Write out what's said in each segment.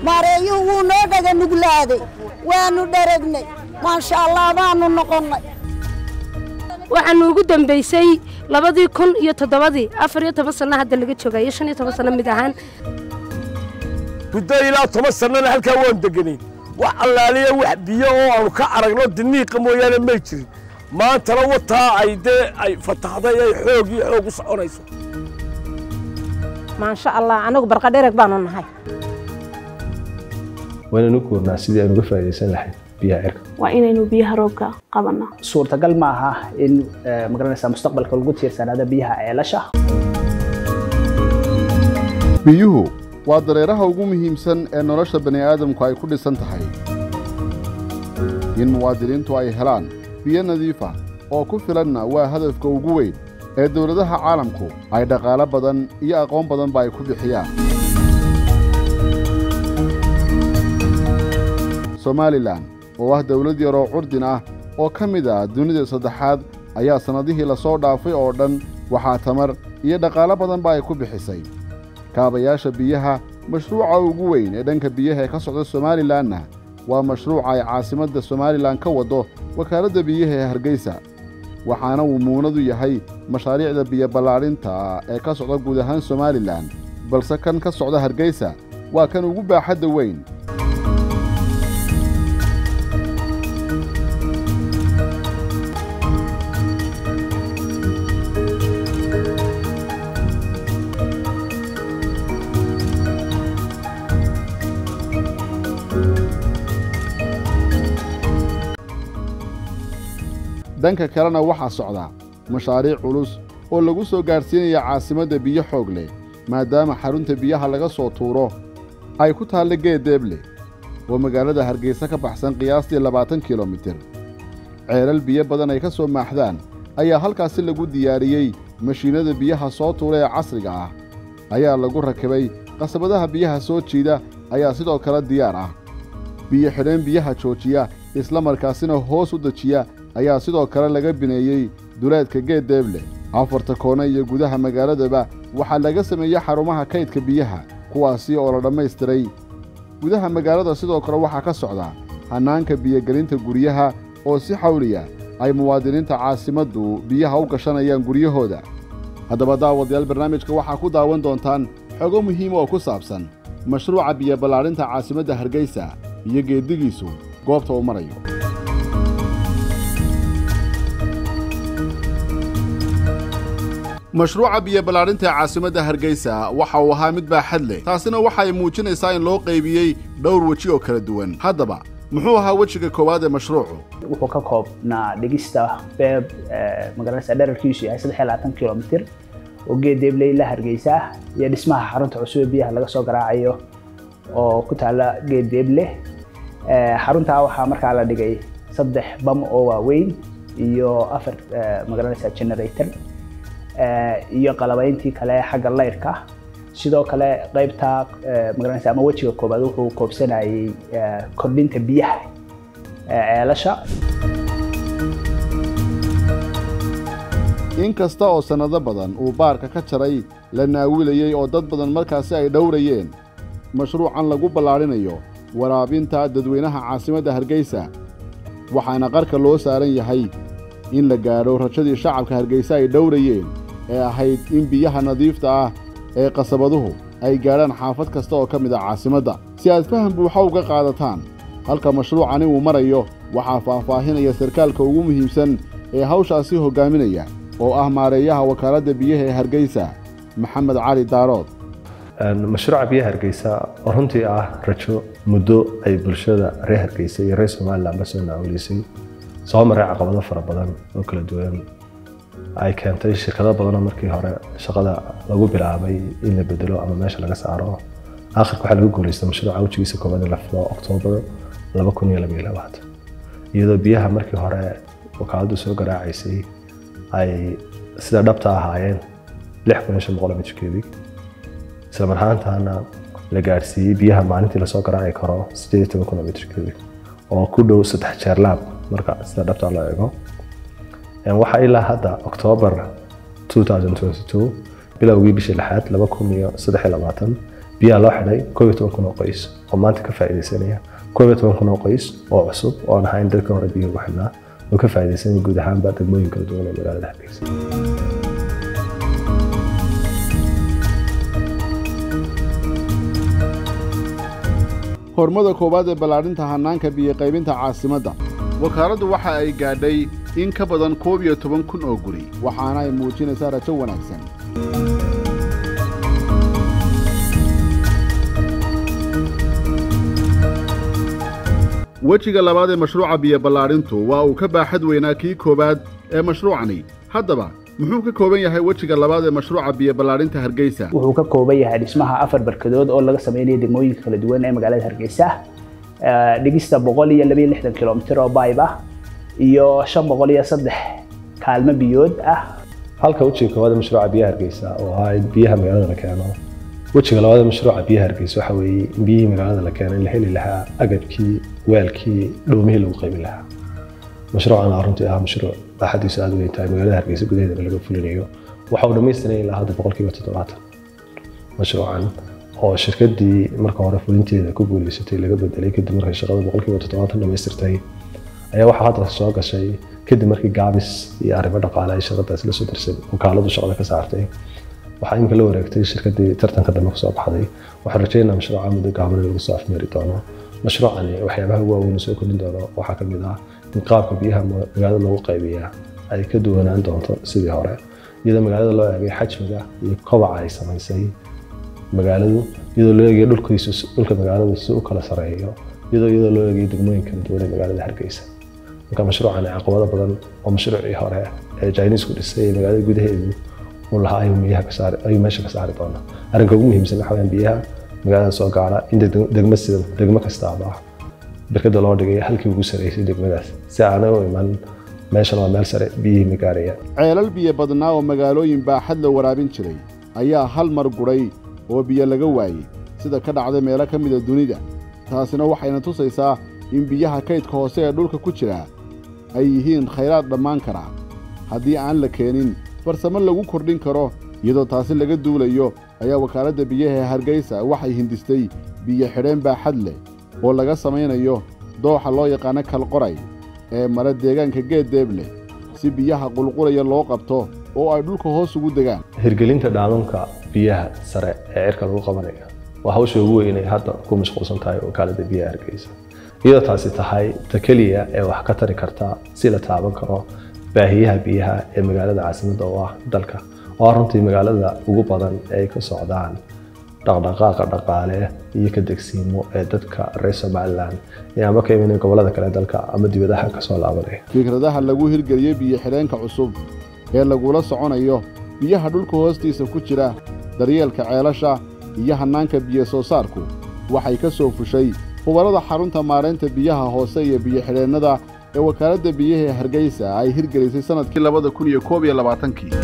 maareeyuhu wuu noo dhaga nuglaaday waannu dharagnay maasha allah baannu noqonnay waxaanu ugu dambaysay labadii kun iyo toddobadii afar iyo toban sanno hadda laga joogayo shan iyo toban sanno mid ahaan muddo ilaa toban sannana halkaa waan deganay wax allaaliya wax biyo oo aanu ka aragno diniiqa mooyaane may jirin maantana wataa ay dee ay fataxday ay xoog iyo xoog u soconayso maasha allah anagu barqadhereg baanu nahay waynanu guurnaa sidii aynu uga faa'iidaysan lahayd biyaha cirka waa inaynu biyaha roobka qabanno suurtagal ma aha in magaranaysaa mustaqbalka lagu tiirsanaado biyaha ceelasha biyuhu waa dareeraha ugu muhiimsan ee nolosha bani'aadamku ay ku dhisan tahay in muwaadiniintu ay helaan biyo nadiif ah oo ku filanna waa hadafka ugu weyn ee dowladaha caalamku ay dhaqaalo badan iyo aqoon badanba ay ku bixiyaan somalilan oo ah dawlad yaroo curdin ah oo ka mid ah dunida saddexaad ayaa sannadihii la soo dhaafay oo dhan waxaa tamar iyo dhaqaalo badanba ay ku bixisay kaabayaasha biyaha mashruuca ugu weyn ee dhanka biyaha ee ka socda somalilanna waa mashruuca ay caasimadda somalilan ka waddo wakaaladda biyaha ee hargeysa waxaana uu muunadu yahay mashaariicda biyo ballaadhinta ee ka socda guud ahaan somalilan balse kan ka socda hargeysa waa kan ugu baaxadda weyn dhanka kalena waxaa socda mashaariic culus oo lagu soo gaadhsiinaya caasimadda biyo xoog leh maadaama xarunta biyaha laga soo tuuro ay ku taalla geeddeeble oo magaalada hargeysa ka baxsan qiyaastii labaatan kilomitir ceelal biyo badan ay ka soo maaxdaan ayaa halkaasi lagu diyaariyey mashiinnada biyaha soo tuura ee casriga ah ayaa lagu rakibay qasabadaha biyaha soo jiida ayaa sidoo kale diyaar ah biyo xidheen biyaha joojiya isla markaasina hoos u dejiya ayaa sidoo kale laga bineeyey duleedka geeddeeble afarta koone iyo gudaha magaaladaba waxaa laga sameeyey xarumaha kaydka biyaha kuwaasi oo la dhammaystiray gudaha magaalada sidoo kale waxaa ka socda hannaanka biyogelinta guryaha oo si xawliya ay muwaadiniinta caasimaddu biyaha u gashanayaan guryahooda haddaba daawadayaal barnaamijka waxaa ku daawan doontaan xogo muhiima oo ku saabsan mashruuca biyo ballaadhinta caasimadda hargeysa iyo geeddigiisu goobta uu marayo mashruuca biyo ballaadhinta ee caasimadda hargeysa waxa uu ahaa mid baaxad leh taasina waxay muujinaysaa in loo qaybiyey dhowr weji oo kala duwan haddaba muxuu ahaa wejiga koowaad ee mashruucu wuxuu ka koobnaa dhigista beeb magaranaysaa dherarkiisu yahay saddex iyo labaatan kilomitir oo geeddeeble ilaa hargeysa iyo dhismaha xarunta cusub ee biyaha laga soo garaacayo oo ku taalla geeddeeble xaruntaa waxaa markaa la dhigay saddex bam oo waaweyn iyo afar magaranaysaa generator iyo qalabayntii kale xagga layrka sidoo kale qaybta magaranaysa ama wejiga koobaad wuxuu koobsanayay kordhinta biyaha ceelasha in kasta oo sannado badan uu baarka ka jaray la naawilayey oo dad badan markaasi ay dhowrayeen mashruucan lagu ballaadhinayo waraabinta dadweynaha caasimadda hargeysa waxaana qarka loo saaran yahay in la gaadho rajadii shacabka hargeysa ay dhowrayeen ee ahayd in biyaha nadiifta ah ee qasabaduhu ay gaadhaan xaafad kasta oo ka mid ah caasimadda si aad faham buuxa uga qaadataan halka mashruucani uu marayo waxaa faahfaahinaya sarkaalka ugu muhiimsan ee hawshaasi hoggaaminaya oo ah maareeyaha wakaaladda biyaha ee hargeysa maxamed cali daarood mashruuca biyaha hargeysa oo runtii ah rajo muddo ay bulshada reer hargeysa iyo reer somalilanba soo naawilaysay soo maray caqabado fara badan oo kala duwan ay keentay shirkado badanoo markii hore shaqada lagu bilaabay in la bedelo ama meesha laga saaro akhirka waxaa lagu guuleystay mashruuca wejigiisa koobaad in la filo oktoobar laba kun iyo laba iyo labaatan iyadoo biyaha markii hore wakaaladdu soo garaacaysay ay sida dhabta ahaayeen lix kun iyo shan boqol mitir cubic isla marhaantaana la gaadhsiiyey biyaha maalintii lasoo garaaci karo sideed iyo toban kun oo mitir cubic oo ku dhow saddex jeer laab marka sida dhabta loo eego waxaa ilaa hadda oktoobar 2022 bilowgii bishii lixaad laba kun iyo saddex iyo labaatan biyaha loo xidhay koob iyo toban kun oo qoys oo maanta ka faa'iidaysanaya koob iyo toban kun oo qoys oo cusub oo aan ahayn dadka hore biyaha ugu xidhnaa oo ka faa'iidaysanaya guud ahaanba degmooyin kala duwan ee magaalada hargeysa hormada koowaad ee ballaadhinta hannaanka biyo-qaybinta caasimadda wakaaladdu waxa ay gaadhay in ka badan koob iyo toban kun oo guri waxaana ay muujinaysaa rajo wanaagsan wejiga labaad ee mashruuca biyo ballaadhintu waa uu ka baaxad weynaa kii koowaad ee mashruucani haddaba muxuu ka kooban yahay wejiga labaad ee mashruuca biyo ballaadhinta hargeysa wuxuu ka kooban yahay dhismaha afar barkadood oo laga sameynaya degmooyinka kala duwan ee magaalada hargeysa Eh, dhigista boqol iyo labayo lixdan kilomitir oo bayb ah iyo shan boqol iyo saddex kaalmo biyood ah halka wejiga koowaad ee mashruuca biyaha hargeysa oo ahaa in biyaha magaalada la keeno wejiga labaad ee mashruuca biyaha hargeysa waxa weeye in biyihii magaalada la keeno in la heli lahaa agabkii weelkii dhoomihii lagu qaybin lahaa mashruucan aa runtii ah mashruuc baaxadiisu aad u weyn tahay magaalada hargeysa gudaheedana laga fulinayo waxa uu dhammaystiran ilaa hadda boqolkiiba toddobaatan mashruucan oo shirkadii marka hore fulinteeda ku guuleysatay laga bedelay kadib markay shaqada boqolkiiba toddobaatan dhammaystirtay ayaa waxaa hadda soo gashay kadib markii gaabis iyo arrimo dhaqaale ay shaqadaas la soo darsay wakaaladu shaqada ka saartay waxaa imika la wareegtay shirkadii tartanka dambe kusoo baxday waxaan rajeynaa mashruuca muddo gaaban in lagu soo afmeeri doono mashruucani waxyaabaha ugu waaweyn soo kordhin doono waxaa ka mid ah in qaabka biyaha ma- magaalada loogu qaybiyaa ay ka duwanaan doonto sidii hore iyadoo magaalada loo eegay xajmiga iyo kobaca ay samaysay magaaladu iyadoo loo eegayo dhulkiisu dhulka magaaladu si u kala sareeyo iyadoo iyadoo loo eegayo degmooyin kala duwan ee magaalada hargeysa marka mashruucani caqabado badan oo mashruucii hore ee chinisku dhisay ee magaalada gudaheedu uu lahaa ayuu biyaha ka saari ayuu meesha ka saari doonaa arrinka ugu muhiimsan waxa weeyaan biyaha magaalada soo gaara in deg- degmo sida degmo kastaaba berkada loo dhigay halkii ugu sareysay degmadaas si aanay u iman meeshan waa meel sare biyihii ma gaarayaan ceelal biyo badnaa oo magaalooyin baaxad la waraabin jiray ayaa hal mar gudhay oo biyo laga waayey sida ka dhacday meelo ka mida dunida taasina waxayna tusaysaa in biyaha kaydka hoose ee dhulka ku jira ay yihiin khayraad dhammaan kara haddii aan la keenin farsamo lagu kordhin karo iyadoo taasi laga duulayo ayaa wakaaladda biyaha ee hargeysa waxay hindistay biyo xidheen baaxad leh oo laga samaynayo dooxa loo yaqaano kalqoray ee mara deegaanka geeddeeble si biyaha qulqulaya loo qabto oo ay dhulka hoos ugu degaan hirgelinta dhaamanka biyaha sare ee cirka lagu qabanayo waa hawsha ugu weyn ay hadda ku mashquulsan tahay wakaaladda biyaha hargeysa iyadoo taasi tahay ta keliya ee wax ka tari karta si la taaban karo baahiyaha biyaha ee magaalada caasimadda oo ah dalka oo ah runtii magaalada ugu badan ee ay ka socdaan dhaqdhaqaaqa dhaqaale iyo ka degsiimo ee dadka reer somalilan ee ama ka imanaya gobollada kale ee dalka ama dibadaha kasoo laabanaya fikradaha lagu hirgeliyey biyo xidheenka cusub ee lagula soconayo biyaha dhulka hoostiisa ku jira daryeelka ceelasha iyo hannaanka biyo soo saarku waxay ka soo fushay khubarada xarunta maaraynta biyaha hoose iyo biyo xidheennada ee wakaaladda biyaha ee hargeysa ay hirgelisay sannadkii labada kun iyo koob iyo labaatankii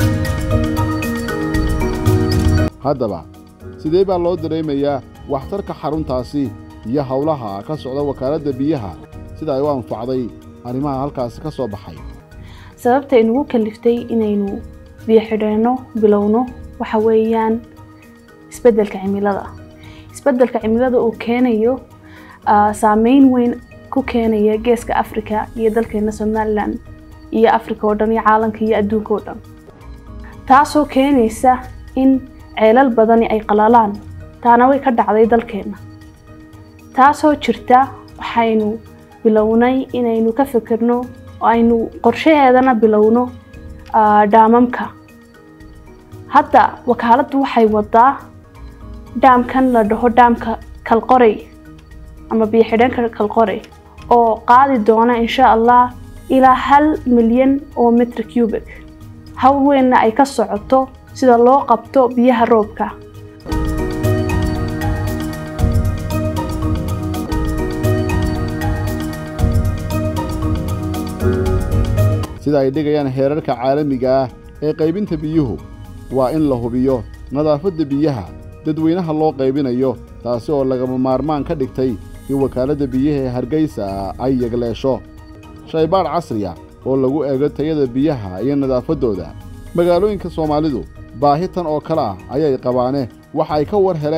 haddaba sidee baa loo dareemayaa waxtarka xaruntaasi iyo howlaha ka socda wakaaladda biyaha sida ay u anfacday arrimaha halkaasi ka soo baxay sababta inugu kaliftay inaynu biyo xidheenno bilowno waxa weeyaan isbeddelka cimilada isbeddelka cimilada uu keenayo ah, saameyn weyn ku keenaya geeska afrika iyo dalkeena somalilan iyo afrika oo dhan iyo caalamka iyo adduunka oo dhan taasoo keenaysa in ceelal badani ay qalalaan taana way ka dhacday dalkeena taasoo jirta waxaynu bilownay inaynu ka fikirno oo aynu qorshaheedana bilowno ah, dhaamamka hadda wakaaladdu waxay wadaa dhaamkan la dhaho dhaamka kalqorey ama biyo xidheenka kalqorey oo qaadi doona insha allah ilaa hal milyan oo mitr cubic hawl weynna ay ka socoto sida loo qabto biyaha roobka sida ay dhigayaan heerarka caalamiga ah ee qaybinta biyuhu waa in la hubiyo nadaafadda biyaha dadweynaha loo qaybinayo taasi oo lagama maarmaan ka dhigtay in wakaaladda biyaha ee hargeysa ay yegleesho shaybaadh casriya oo lagu eego tayada biyaha iyo nadaafaddooda magaalooyinka soomaalidu baahi tan oo kale ah ayay qabaane waxa ay ka war heleen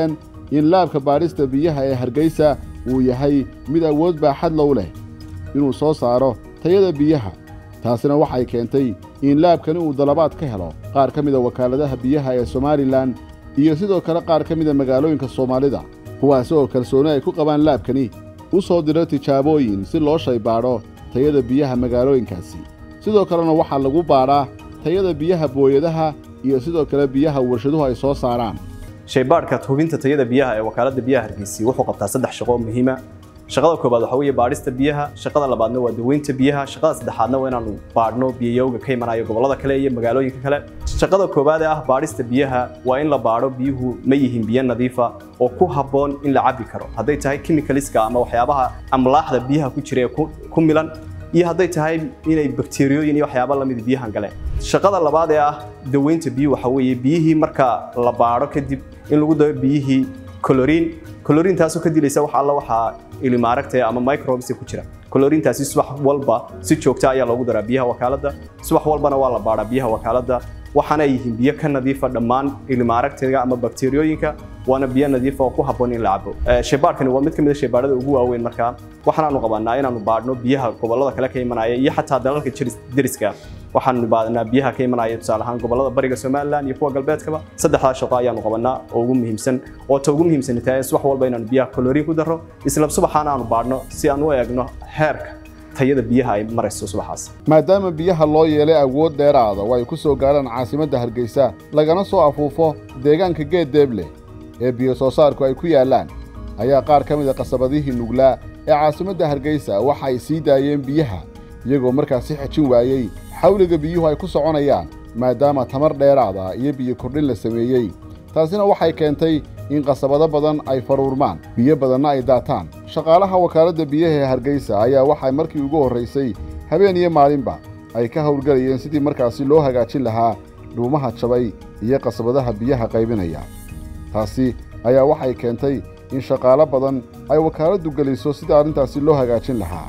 in laabka baadhista biyaha ee hargeysa uu yahay mid awood baaxad low leh inuu soo saaro tayada biyaha taasina waxay keentay in laabkani uu dalabaad ka helo qaar ka mida wakaaladaha biyaha ee somalilan iyo sidoo kale qaar ka mida magaalooyinka soomaalida kuwaasi oo kalsooni ay ku qabaan laabkani u soo diro tijaabooyin si loo shaybaadho tayada biyaha magaalooyinkaasi sidoo kalena waxaa lagu baadhaa tayada biyaha booyadaha iyo sidoo kale biyaha warshaduhu ay soo saaraan shaybaadhka hubinta tayada biyaha ee wakaaladda biyaha hargeysa wuxuu qabtaa saddex shaqo oo muhiima shaqada koobaad waxa weeye baadhista biyaha shaqada labaadna waa daweynta biyaha shaqada saddexaadna waa inaanu baadhno biyayowga ka imanayo gobollada kale iyo magaalooyinka kale shaqada koobaad ee ah baadhista biyaha waa in la baadho biyuhu ma yihiin biyo nadiifa oo ku habboon in la cabbi karo hadday tahay chemicalska ama waxyaabaha amlaaxda biyaha ku jira ee ku milan iyo hadday tahay inay bakteeriyooyin iyo waxyaaba lamid biyahan galeen shaqada labaad ee ah daweynta biyu waxa weeye biyihii marka la baadho kadib in lagu daro biyihii colorin colorintaasoo ka dilaysa wax alla waxaa ilimaaragta ama microbes ku jira colorintaasi subax walba si joogta ayaa loogu daraa biyaha wakaaladda subax walbana waa la baadhaa biyaha wakaaladda waxaana yihiin biyo ka nadiifa dhammaan ilimaaragtiga ama bakteeriyooyinka waana biyo nadiifa oo ku habboon in la cabo shaybaadhkani waa mid ka mid a shaybaadhada ugu waaweyn markaa waxaanaanu qabanaa inaanu baadhno biyaha gobollada kale ka imanaya iyo xataa dalalka deriska waxaanu baadnaa biyaha ka imanaya tusaale ahaan gobollada bariga somalilan iyo kuwa galbeedkaba saddexdaa shaqo ayaanu qabanaa oo ugu muhiimsan oo ta ugu muhiimsan tahay subax walba inaanu biyaha colorin ku darro isla subaxaana aanu baadhno si aan u eegno heerka tayada biyaha ay marayso subaxaas maadaama biyaha loo yeelay awood dheeraada oo ay ku soo gaadhaan caasimadda hargeysa lagana soo afuufo deegaanka geed deeble ee biyo soo saarku ay ku yaallaan ayaa qaar ka mida qasabadihii nuglaa ee caasimadda hargeysa waxa ay sii daayeen biyaha iyagoo markaasi xejin waayey xawliga biyuhu ay ku soconayaan maadaama tamar dheeraada iyo biyo kordhin la sameeyey taasina waxay keentay in qasabado badan ay faruurmaan biyo badanna ay daataan shaqaalaha wakaaladda biyaha ee hargeysa ayaa waxay markii ugu horraysay habeen iyo maalinba ay ka howlgelayeen sidii markaasi loo hagaajin lahaa dhuumaha jabay iyo qasabadaha biyaha qaybinaya taasi ayaa waxay keentay in shaqaalo badan ay wakaaladdu geliso sidii arrintaasi loo hagaajin lahaa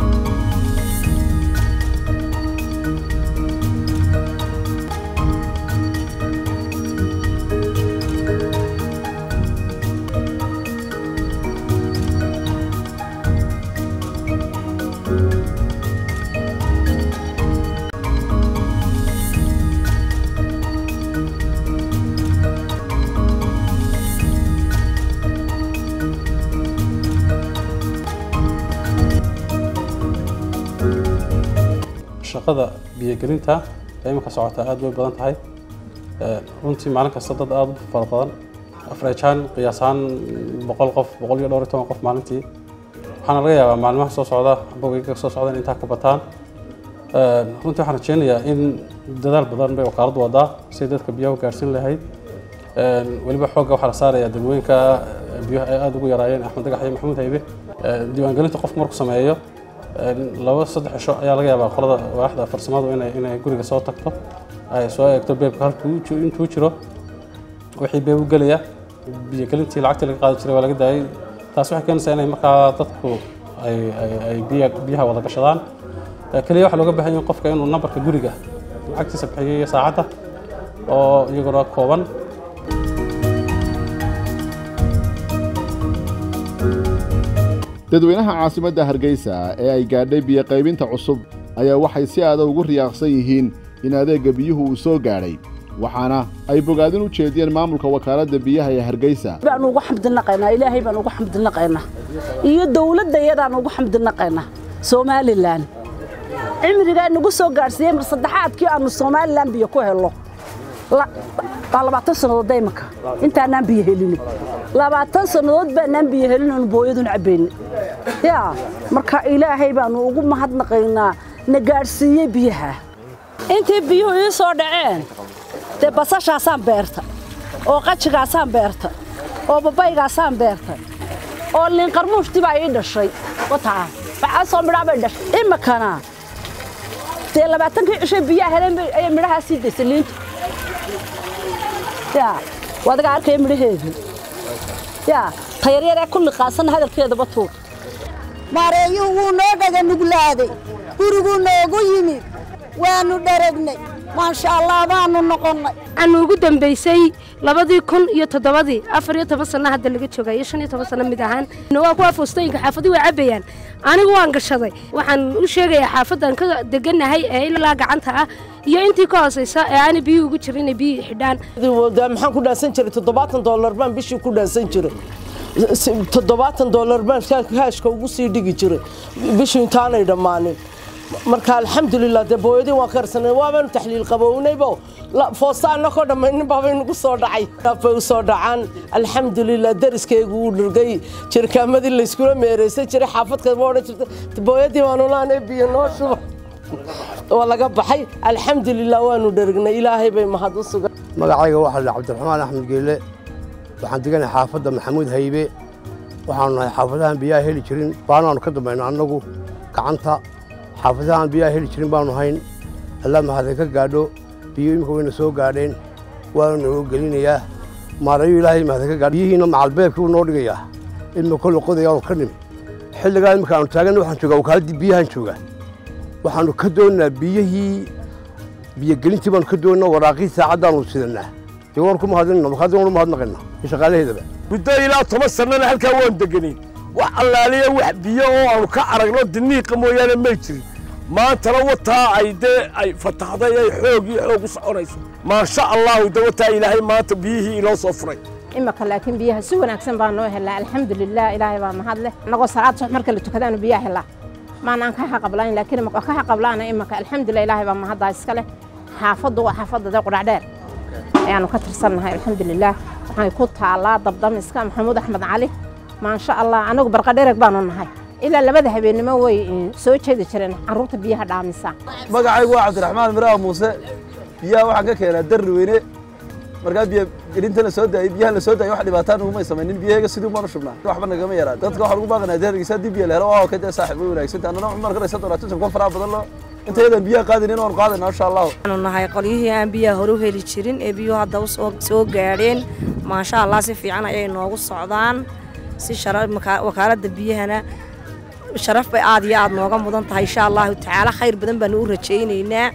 shaqada biyogelinta ee iminka socota aad bay badan tahay runtii maalin kasta dad aad u fara badan afrajaan qiyaasaan boqol qof boqol iyo dhowr iyo toban qof maalintii waxaana laga yaabaa maalmaha soo socda bogeyga soo socda in intaa ka bataan runtii waxaan rajeynayaa in dadaal badan bay wakaaladdu wadaa si dadka biyaha u gaarsiin lahayd weliba xoogga waxaa la saarayaa degmooyinka biyaha ay aada ugu yaraayeen axmed dagax iyo maxamuud haybe diiwaangelinta qofku markuu sameeyo laba saddex cisho ayaa laga yaabaa qolada waaxda farsamadu inay inay guriga soo tagto ay soo eegto beebka halkuu intuu jiro wixii beeb u gelaya biyogelintii lacagtii laga qaadi jiray waa laga daayay taas waxay keenaysaa inay markaa dadku ay ay biya biyaha wada gashadaan keliya waxaa looga baahan yahay qofka inuu nambarka guriga lacagtiisa bixiyo iyo saacadda oo iyaguna kooban dadweynaha caasimadda hargeysa ee ay gaadhay biyoqaybinta cusub ayaa waxay si aada ugu riyaaqsan yihiin in adeegga biyuhu uu soo gaadhay waxaana ay bogaadin u jeediyeen maamulka wakaaladda biyaha ee hargeysa baan ugu xamdinaqaynaa ilaahay baan ugu xamdinaqaynaa iyo dowladda iyadaan ugu xamdinaqaynaa somalilan cimrigaa nagu soo gaadhsiiyey mar saddexaadkii aanu somalilan biyo ku helno waa labaatan sannadood daymanka intaanaan biyo helini labaatan sannadood baanaan biyo helin oonu booyadun cabbayni yaa marka ilaahay baanu ugu mahadnaqaynaa na gaadhsiiyey biyaha intii biyuhu ii soo dhaceen dee basashaasaan beerta oo qajigaasaan beerta oo babaygaasaan beerta oo liinqarmuushti baa ii dhashay wataa waxaa soo midhaa bay dhashay imikana dee labaatankii cishay biyaha heleen ayay midhahaa sii daysay liintu yaa wadaga arkaya midhaheedu yaa tayaryaree ku liqaasanna hadalkeedaba tuur maareeyuhu wuu noo dhaga nuglaaday guriguu noogu yimid waannu dharagnay maasha allah baanu noqonnay waxaanu ugu dambaysay labadii kun iyo toddobadii afar iyo toban sanno hadda laga joogayo shan iyo toban sanno mid ahaan waa kuwa foostooyinka xaafadii way cabbayaan anigu waan gashaday waxaan u sheegayaa xaafaddan ka degannahay ee ilaa gacanta ah iyo intii ka hoosaysa ee aanay biyuhu ugu jirin inay biyuhu xidhaan maxaan ku dhaansan jiray toddobaatan dollar baan bishii ku dhaansan jiray toddobaatan dollar baan kaashka ugu sii dhigi jiray bishii intaanay dhammaanin marka alxamdulilah dee booyadii waan karsanay waabaanu taxliil qabownaybo foosta annakoo dhammaynin baabay nagu soo dhacay bay u soo dhacaan alxamdulilah dariskaygu wuu dhirgay jirkaamadii layskula meereysan jiray xaafadka ma odhan jirta booyadii baanu laanay biyo noo shuba waa laga baxay alxamdulilah waanu dhergnay ilaahay bay mahad u sugan magacayga waxaa la cabdiraxmaan axmed geelle waxaan deganahay xaafadda maxamuud haybe waxaanu nahay xaafadahan biyaha heli jirin baanaanu ka dambayno annagu gacanta xaafadahan biyaha heli jirin baanu hayn alla mahaday ka gaadho biyo imika wayna soo gaadheen waanu noo gelinayaa maarayu ilaahay mahaday ka gaadho biyihiina macalbeebkii wuu noo dhigayaa ilma kolle qodayaanu ka nim xilligaa imika aanu taaganna waxaan joogaa wakaaladii biyahan joogaa waxaanu ka doonnaa biyihii biyogelintii baanu ka doonnaa waraaqii saacaddaanu sidannaa dee waan ku mahadinna markaadii waan u mahadnaqaynaa iyo shaqaalaheedaba muddo ilaa toban sannana halkaa waan deganay wax allaaliya wax biyo oo aanu ka aragno diniiqa mooyaane may jirin maantana wataa ay dee ay fataxday ay xoog iyo xoog u soconayso maasha allahu de wataa ilaahay maanta biyihii inoo soo furay imaka laakiin biyaha si wanaagsan baa noo helaa alxamdulilah ilaahay baa mahad leh annagoo salaad subax marka la tukadaanu biyaha helaa maanaan ka xaqablayn laakiin imaka ka xaqablaana imaka alxamdulilah ilaahay baa mahaddaa iska leh xaafaddu waa xaafadda dee qudhacdheer ayaanu ka tirsannahay alxamdulilah waxay ku taallaa dabdamiska maxamuud axmed cali maasha allah annagu barqadhereg baanu nahay ilaa labada habeennimo way soo jeedi jireen carruurta biyaha dhaamisa magacaygu waa cabdiraxmaan miraha muuse biyaha waxaan ka keenaa darri weyne markaa biyo gelinta la soo daayay biyaha la soo daayay wax dhibaataan ugumay samaynin biyaheega sidii baanu shubnaa waxba nagama yaraan dadka waxaan ugu baaqanaa deergiisa haddii biyo la helo waa ka dee saaxiib way wanaagsanta annana cumar karaysa doonaa tusab ka faraha badan loo inta yadan biyaha qaadinin waanu qaadayna insha allahu waxaanu nahay qolyihii aan biyaha hore u heli jirin ee biyuhu hadda u soo gaadheen maasha allah si fiican ayay noogu socdaan si wakaaladda biyahana sharaf bay aad iyo aad nooga mudan tahay insha allahu tacaala khayr badan baanu u rajaynaynaa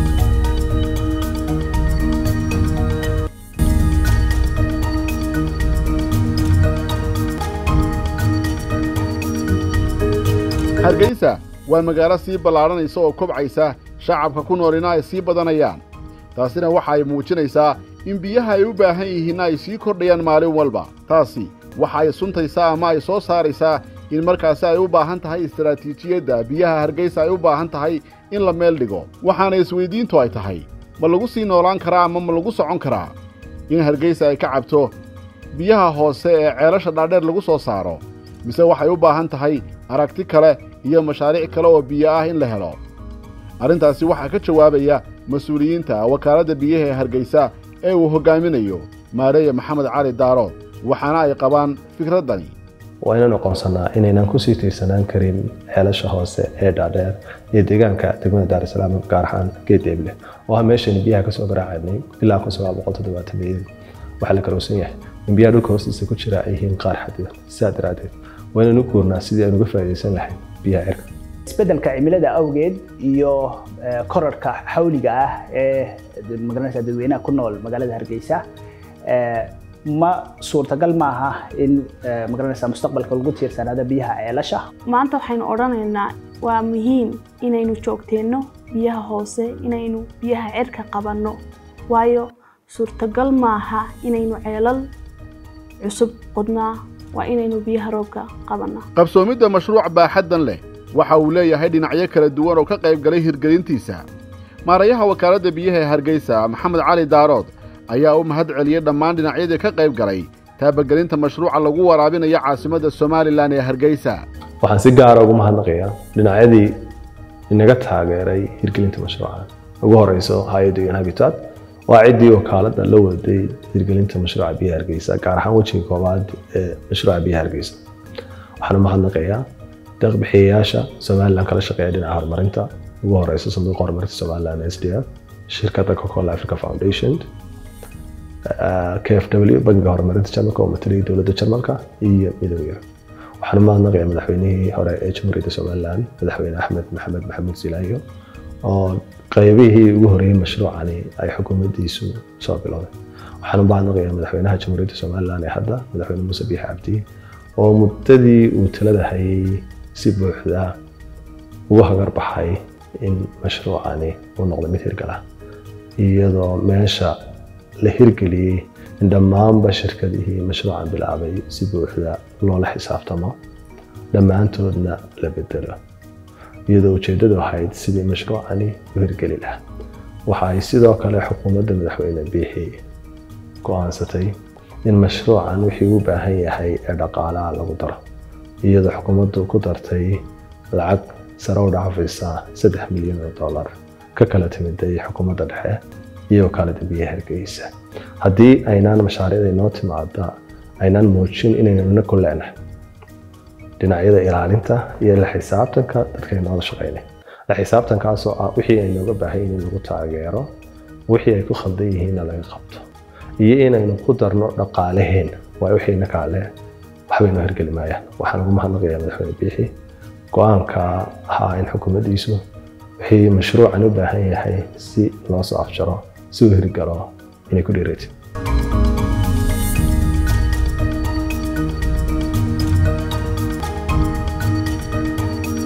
hargeysa waa magaalo sii ballaadhanaysa oo kobcaysa shacabka ku noolina ay sii badanayaan taasina waxa ay muujinaysaa in biyaha ay u baahan yihiinna ay sii kordhayaan maalin walba taasi waxa ay suntaysaa ama ay soo saaraysaa in markaasi ay u baahan tahay istaraatiijiyadda biyaha hargeysa ay u baahan tahay in la meel dhigo waxaana isweyddiintu ay tahay ma lagu sii noolaan karaa ama ma lagu socon karaa in hargeysa ay ka cabto biyaha hoose ee ceelasha dhaadheer lagu soo saaro mise waxay u baahan tahay aragti kale iyo mashaariic kale oo biyo ah in la helo arrintaasi waxaa ka jawaabaya mas-uuliyiinta wakaaladda biyaha ee hargeysa ee uu hoggaaminayo maareeye maxamed cali daarood waxaana ay qabaan fikraddani waa inaan aqoonsanaa inaynan kusii tiirsanaan karin ceelasha hoose ee dhaadheer iyo deegaanka degmada daarisalaam gaar ahaan geedeeble oo ah meeshaynu biyaha kasoo garaacaynay ilaa kun sagaal boqol toddobaatameeyadii waxaa la karowsan yahay in biyaha dhulka hoostiisa ku jira ay yihiin qaar xadidan sidaa daraaddeed waa inaan u guurnaa sidii aynu uga faa'iidaysan lahayn biyaha cirka isbeddelka cimilada awgeed iyo korarka xawliga ah ee magaranaysa dadweynaha ku nool magaalada hargeysa ma suurtagal ma aha in magaranaysa mustaqbalka lagu tiirsanaado biyaha ceelasha maanta waxaynu odhanaynaa waa muhiim inaynu joogteenno biyaha hoose inaynu biyaha cirka qabanno waayo suurtagal maaha inaynu ceelal cusub qodnaa waa inaynu biyaha roobka qabannaa qabsoomidda mashruuc baaxaddan leh waxa uu leeyahay dhinacyo kala duwan oo ka qayb galay hirgelintiisa maarayaha wakaaladda biyaha ee hargeysa maxamed cali daarood ayaa u mahad celiyey dhammaan dhinacyadii ka qayb galay taabagelinta mashruuca lagu waraabinayo caasimadda somalilan ee hargeysa waxaan si gaara ugu mahadnaqayaa dhinacyadii inaga taageeray hirgelinta mashruuca ugu horeyso hay-adda un habitat waa ciddii wakaaladda la waday hirgelinta mashruuca biyaha hargeysa gaar ahaan wejiga koowaad ee mashruuca biyaha hargeysa waxaan u mahadnaqayaa deeqbixiyayaasha somalilan kala shaqeeya dhinaca horumarinta ugu horeysa sanduuqa horumarinta somalilan s d f shirkadda coca-cola africa foundation kfw bangiga horumarinta jarmalka oo mataliyay dowladda jarmalka iyo midowga waxaan u mahadnaqayaa madaxweynihii hore ee jamhuuriyadda somalilan madaxweyne axmed maxamed maxamuud silaayo oo qaybihii ugu horreeyey mashruucani ay xukuumaddiisu soo bilowday waxaan u baahnoqayaa madaxweynaha jamhuuriyadda somalilan ee hadda madaxweyne muuse biix cabdi oo muddadii uu talada hayay si buuxda ugu hagar baxay in mashruucani uu noqdo mid hirgala iyadoo meesha la hirgeliyey in dhammaanba shirkadihii mashruucan bilaabay si buuxda loola xisaabtamo dhammaantoodna la bedelo iyadoo ujeeddadu ahayd sidii mashruucani u hirgeli lahaa waxa ay sidoo kale xukuumadda madaxweyne biixi go'aansatay in mashruucan wixii u baahan yahay ee dhaqaalaha lagu daro iyadoo xukuumaddu ku dartay lacag sare u dhaafaysa saddex milyan oo dollar ka kala timiday xukuumadda dhexe iyo kala dambiye hargeysa haddii aynaan mashaariicda inoo timaada aynaan muujin inaynuna ku leenahay dhinacyada ilaalinta iyo la xisaabtanka dadka inoola shaqeynay la xisaabtankaasoo ah wixii aynooga baahan in lagu taageero wixii ay ku khaldan yihiinna laga qabto iyo inaynu ku darno dhaqaalaheena waa wixiina kaale waxbay noo hirgeli maayaan waxaan ugu mahadnaqayaa madaxweyne biixi go-aanka ahaa in xukuumaddiisu wixii mashruucan u baahan yahay si loo soo afjaro si uu hirgalo inay ku dhiiratay